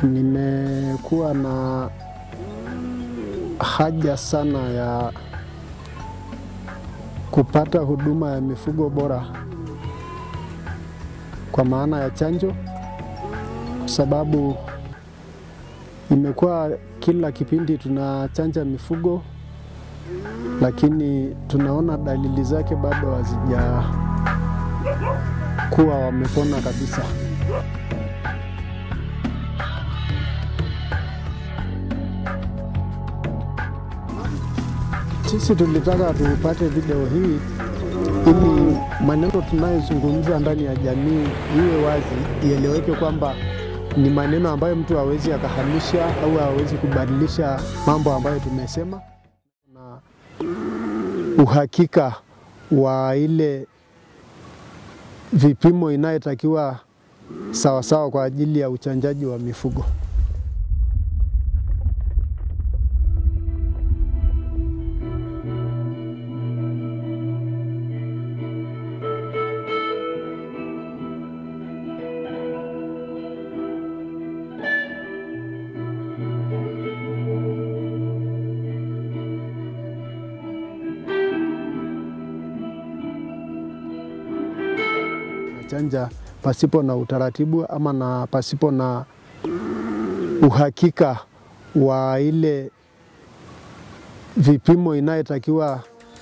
Nimekuwa na haja sana ya kupata huduma ya mifugo bora kwa maana ya chanjo, kwa sababu imekuwa kila kipindi tunachanja mifugo, lakini tunaona dalili zake bado hazijakuwa wamepona kabisa. Sisi tulitaka tupate video hii ili maneno tunayozungumza ndani ya jamii iwe wazi, ieleweke kwamba ni maneno ambayo mtu hawezi akahamisha au hawezi kubadilisha mambo ambayo tumesema, na uhakika wa ile vipimo inayotakiwa sawasawa kwa ajili ya uchanjaji wa mifugo. chanja pasipo na utaratibu ama na pasipo na uhakika wa ile vipimo inayotakiwa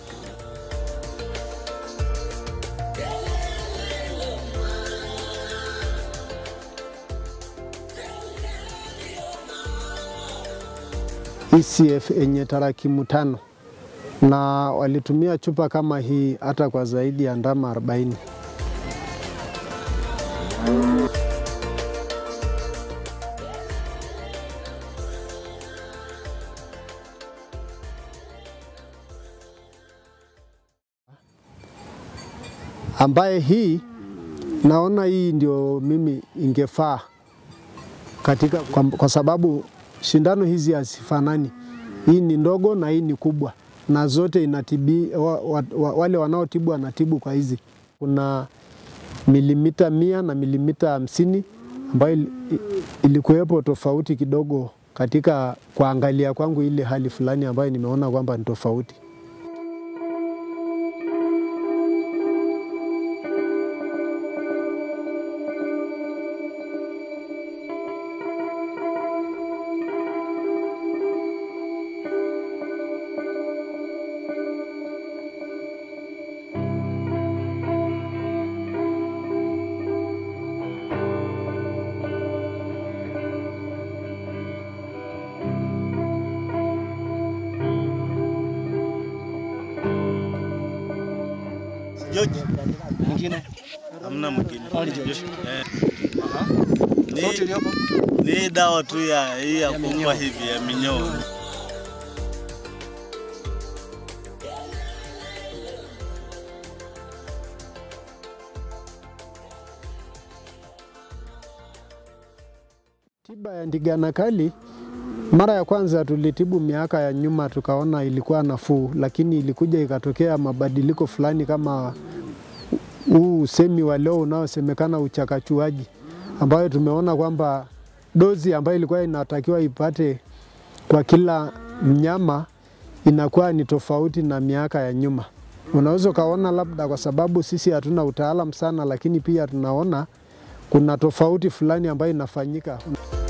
ECF yenye tarakimu tano na walitumia chupa kama hii hata kwa zaidi ya ndama 40. ambaye hii naona hii ndio mimi ingefaa katika kwa, kwa sababu shindano hizi hazifanani. Hii ni ndogo na hii ni kubwa, na zote inatibi, wa, wa, wa, wale wanaotibu wanatibu kwa hizi. Kuna milimita mia na milimita hamsini ambayo ilikuwepo tofauti kidogo katika kuangalia kwangu ile hali fulani ambayo nimeona kwamba ni tofauti. George, Mwingine hamna mwingine. Ali George. Eh, sauti ni, iliyopo ni dawa tu ya hii ya kuua hivi ya minyoo. Tiba ya ndigana kali mara ya kwanza tulitibu miaka ya nyuma, tukaona ilikuwa nafuu, lakini ilikuja ikatokea mabadiliko fulani kama huu usemi wa leo unaosemekana uchakachuaji, ambayo tumeona kwamba dozi ambayo ilikuwa inatakiwa ipate kwa kila mnyama inakuwa ni tofauti na miaka ya nyuma. Unaweza ukaona labda kwa sababu sisi hatuna utaalam sana, lakini pia tunaona kuna tofauti fulani ambayo inafanyika.